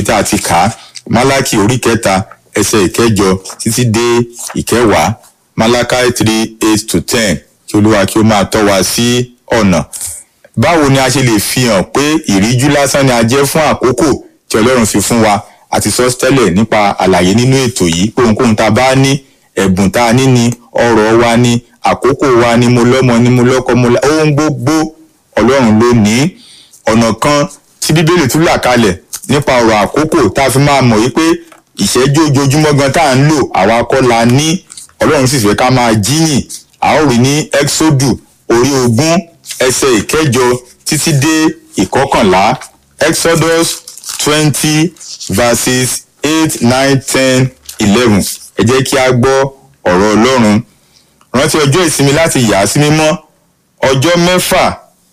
bí tá a ti kà á málákì orí kẹta ẹsẹ̀ ìkẹjọ títí dé ìkẹwàá málákì three eight to ten kí olúwa kí ó máa tọ́ wa sí ọ̀nà báwo ni a ṣe lè fi hàn pé ìríjú lásán ni a jẹ́ fún àkókò tí ọlọ́run fi fún wa àti sọ tẹ́lẹ̀ nípa àlàyé nínú ètò yìí pé ohunkóhun tá a bá ní ẹ̀bùn tá a ní ni ọrọ̀ wa ni àkókò wa ni mo lọ́mọ ni mo lọ́kọ mo la ohun gbogbo ọlọ́run ló ní ọ̀nà kan tí bíbélì tún là kalẹ̀ nípa ọ̀rọ̀ àkókò tá a fi máa mọ̀ wípé ìṣẹ́jú ojoojúmọ́ gan tá à ń lò àwa kọ́ la ní ọlọ́run sì fẹ́ ká máa jíyìn a ó rí ní exodu orí ogún ẹsẹ̀ ìkẹjọ títí dé ìkọkànlá exodus twenty verses eight nine ten eleven ẹ jẹ́ kí a gbọ́ ọ̀rọ̀ ọlọ́run rántí ọjọ́ ìsinmi láti yà á sí mímọ́ ọjọ́ mẹ́fà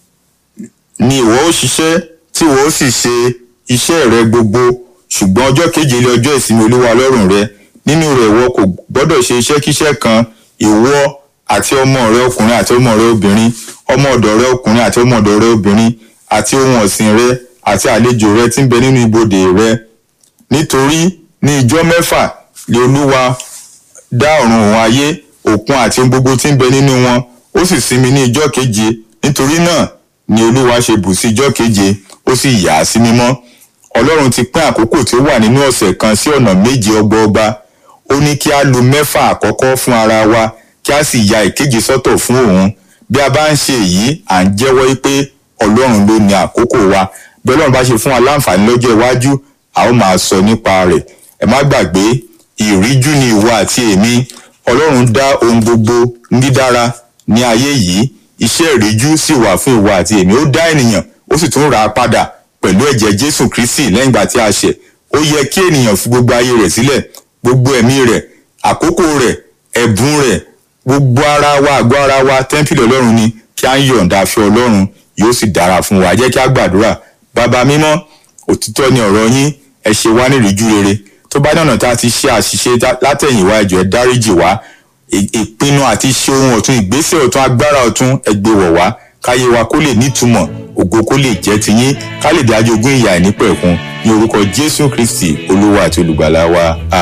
ni ìwọ ó ṣiṣẹ́ tí ìwọ ó sì ṣe iṣẹ́ rẹ gbogbo ṣùgbọ́n ọjọ́ keje lé ọjọ́ ìsinmi olúwa ọlọ́run rẹ nínú rẹ̀ ìwọ kò gbọ́dọ̀ ṣe iṣẹ́kíṣẹ́ kan ìwọ àti ọmọ rẹ ọkùnrin àti ọmọ rẹ obìnrin ọmọ ọ̀dọ̀ rẹ ọkùnrin àti ọmọ ọ̀dọ̀ rẹ obìnrin àti ohun ọ̀sìn rẹ àti àlejò rẹ tí ń bẹ nínú ibodè rẹ nítorí ní ijọ́ mẹ́fà lé olúwa dá ọ̀run òun ayé òkun àti ohun gbogbo tí ń bẹ nínú wọn ó sì sinmi ní ijọ́ keje nítorí náà ni olúwa ṣe bù sí ijọ́ keje ó sì yà á sí mímọ́ ọlọ́run ti pín àkókò tí ó wà nínú ọ̀sẹ̀ kan sí ọ̀nà méje ọgbọọgba ó ní kí á lo mẹ́fà àkọ́kọ́ fún ara wa kí á sì ya ìkeje sọ́tọ̀ fún òun bí a bá ń ṣe èyí à ń jẹ́wọ́ pé ọlọ́run ló ní àkókò wa bí ọlọ́run bá ṣe fún wa láǹfààní lọ́jọ́ iwájú a ó máa sọ nípa rẹ̀ ẹ má gbàgbé ìríjú ni ìwọ àti èmi ọlọ́run dá ohun gbogbo ní dídára ní ayé yìí iṣẹ́ ìríjú sì wà fún ìwọ àti èmi ó dá ènìyàn ó sì tún rà á padà pẹ̀lú ẹ̀jẹ̀ jésù kristi lẹ́yìn ìgbà tí a ṣẹ̀ ó yẹ kí ènìyàn fi gbogbo ayé rẹ̀ sílẹ̀ gbogbo ẹ̀mí rẹ̀ àkókò rẹ̀ ẹ̀bùn rẹ̀ gbogbo ara wa àgọ́ ara wa tẹ́ḿpìlì ọlọ́run ni kí á ń yọ̀ǹda fẹ́ ọlọ́run yóò sì dára fún wa jẹ́ kí á gbàdúrà bàbá mímọ́ òtítọ́ ni ọ̀rọ̀ yín ẹ ṣe wá ní ìríjú rere tó bá ní ọ̀nà tá a ti ṣe àṣìṣe látẹ̀yìnwá ẹ jọ̀ọ́ ẹ dáríjì wá ìpinnu àti ṣe ohun ọ̀tun ìgbésẹ̀ ọ̀tun agbára ọ̀tun ẹ gbé wọ̀ wá káyé wa kó lè nítumọ̀ ògo kó lè jẹ́ tiyín ká lè dájú ogún ìyà ìnípẹ̀kun ní orúkọ jésù kristi olúwa àti olùgbàlà wa.